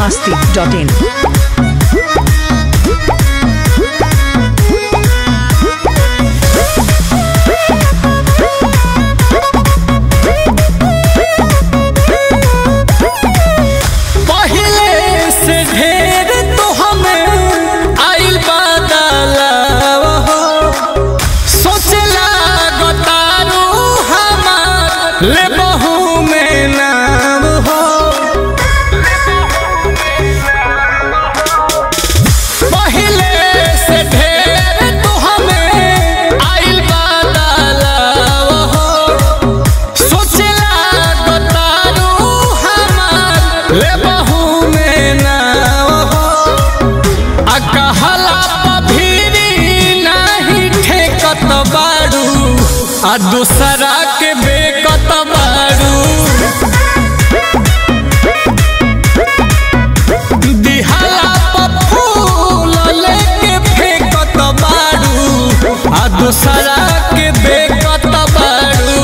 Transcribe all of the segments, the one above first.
masti.in. पहिले से ढेर तो हमें आइल बदलाव हो सोचला गतारू हमार ले बहू में नाम हो पहिले से ढेर तो हमें आइल बदलाव हो सोचला गतारू हमार ले बहू में नाव हो आ कहला पभीरी नाही ठेकत बाड़ू आ दूसरा के बेकत बाड़ू दिहाला प फूल लेके फेंकत बाड़ू आ दूसरा के बेकत बाड़ू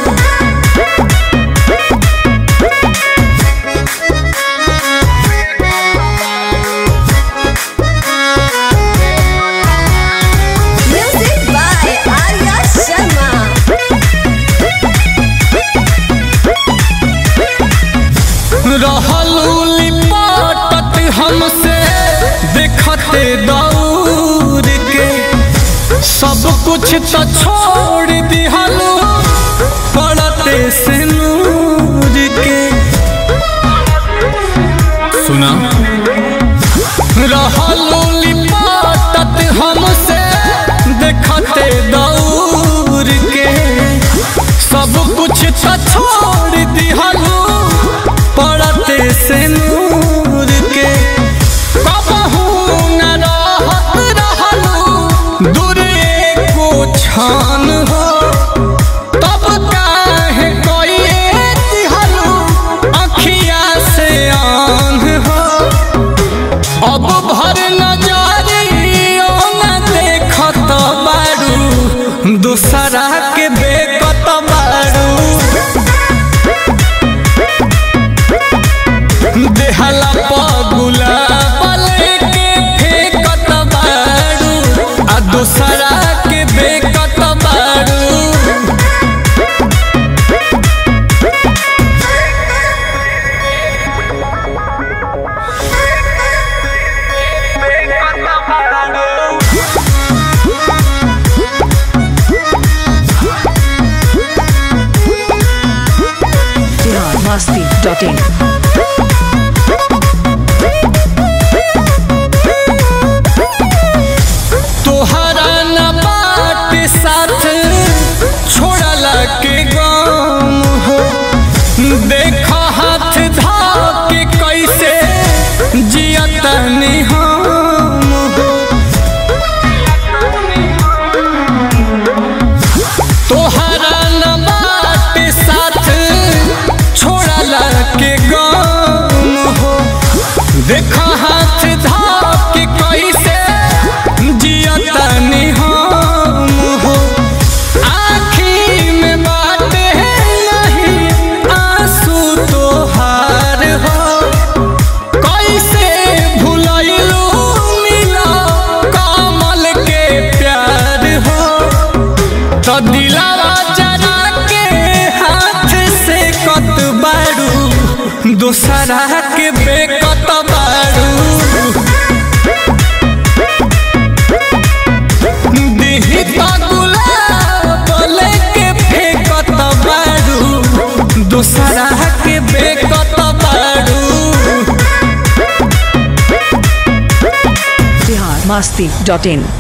Music by Arya Sharma. रहलू लिपटत हमसे देखते दौड़ के सब कुछ तो छोड़ दिहलू पड़ते से नूर के सुना रहलू लिपटत हमसे देखते दौड़ के सब कुछ तो छोड़ दिहलू पड़ते से नूर के कबहू न रहत रहलू दूरे को छान हो तब काहे कोइए दिहलू अखिया से आन हो अब भर नजरियो न देखत बारू दूसरा के बेकत बारू देहला पगुला बले के फेकत बारू आ दूसरा के बेकत बारू Bihar masti.in. तोहरा न बाट साथ छोड़ला के गम हो देख हाथ धा के कैसे जियतनी हम हो तोहरा न बाट साथ छोड़ला के गम हो देख हाथ धा के कैसे जियतनी हम हो आँखी में बात है नहीं आंसू तोहार हो कैसे भुलैलू मिला कमल के प्यार हो तो दिलावा जरा के हाथ से कत बारू दूसरा के बेकत बारू दिही तो गुलाब लेके फेंकत बारू दूसरा के बेकत बारू Bihar masti.in.